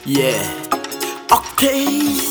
Yeah. Okay.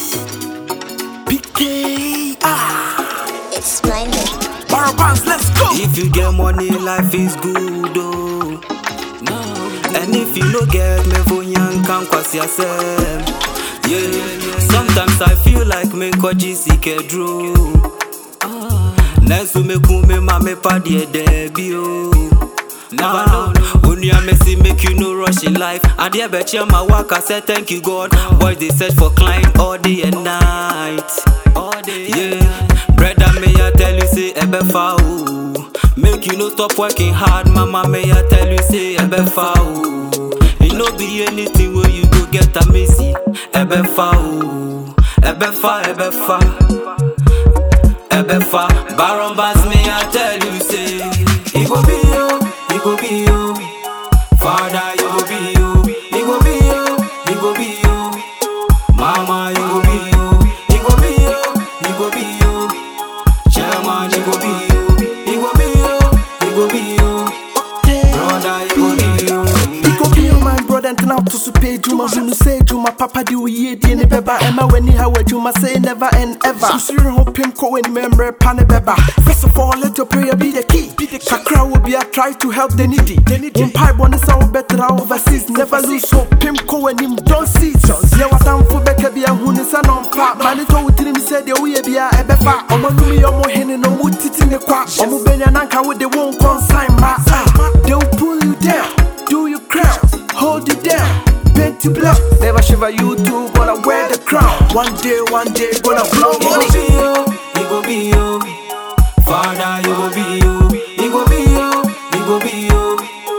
PK. Ah. It's splendid. Barabans, let's go. If you get money, life is good, oh. No. And if you no get me for young, come cross yourself. Yeah. Sometimes I feel like me ko jisi kedro. Nesu me kume ma me pa die debi oh. Never know. Only I may see make you no rush in life. And yeah, bet you my work. I said thank you God. Boys they search for client all day and night. All day. Yeah. Brother may I tell you say ebe fa oh. Make you no stop working hard, mama may I tell you say ebe fa oh. It no be anything where you go get a messy. Ebe fa oh. Ebe fa, ebe fa. Ebe fa. Baron Bass may I tell you say It go be you, it go be you. Father, you go be you. It go be you, it go be you. Mama, you go be you. It go be you, it go be you. Chairman, it go be you. It go be you, it go be you. Brother, it go be you. He go be your my brother and now to super Juma Hunu say Juma Papa di uye di ni beba Emma when he how Juma say never and ever Susuri ho pim ko when member pane beba First of all let your prayer be the key Kakra will be a try to help the needy In pipe one is our better overseas Never lose hope pim ko when him don't see Yeah what I'm for beka be a hunu sa non pa Mani to utiri mi say the uye be a ebefa Omo numi omo hene no mutiti ne kwa Omo benya nanka with the won't consign ma ah. They will pull you down do your crown, hold it down, paint you black. Never shiver you too, gonna wear the crown. One day, one day, gonna blow It go money. be you, it go be you. Father, you go be you. It go be you, it go be you.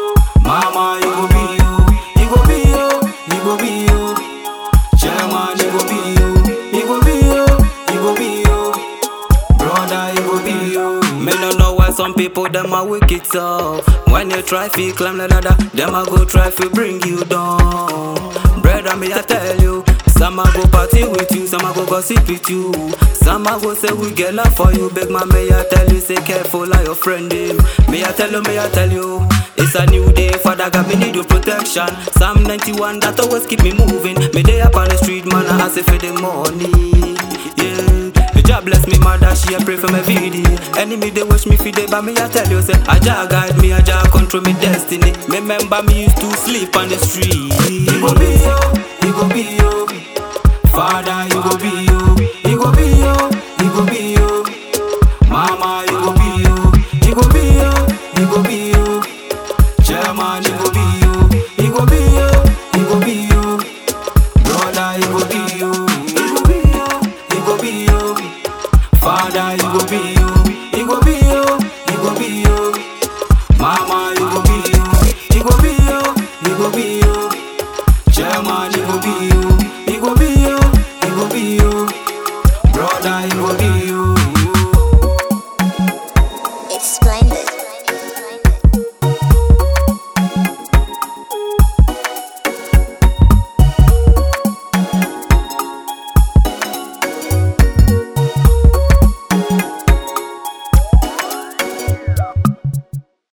Mama, you go be you. It go be you, it go be you. Chairman, it go be you. It go be you, it go be you. Brother, it go be you. Me no know why some people them a wicked so. When you try to climb the ladder, them a go try to bring you down. Brother, me I tell you. Some a go party with you, some a go gossip with you. Some a go say we get love for you. Big man, may I tell you, say careful like your friend him. May I tell you, may I tell you. It's a new day, Father God, me need your protection. Psalm 91, that always keep me moving. Me day up on the street, man, I ask for the money. Yeah. Me job bless me mother, she a pray for me video. Enemy they wish me feed but me I tell you say Aja guide me, Aja control me destiny. Me remember me used to sleep on the street. It go be you, it go be you. Father, you go be you, it go be you, it go be you. Mama, you go be you, it go be you, it go be you. Chairman, it go be you, it go be you, it go be you. Brother, it go be you, it go be you, it go be you. Father, it go be you, it go be you, it go be you. Mama, it go be you, it go be you, it go be you. Chairman, it go be you, it go be you, it go be you. Brother, it go be you.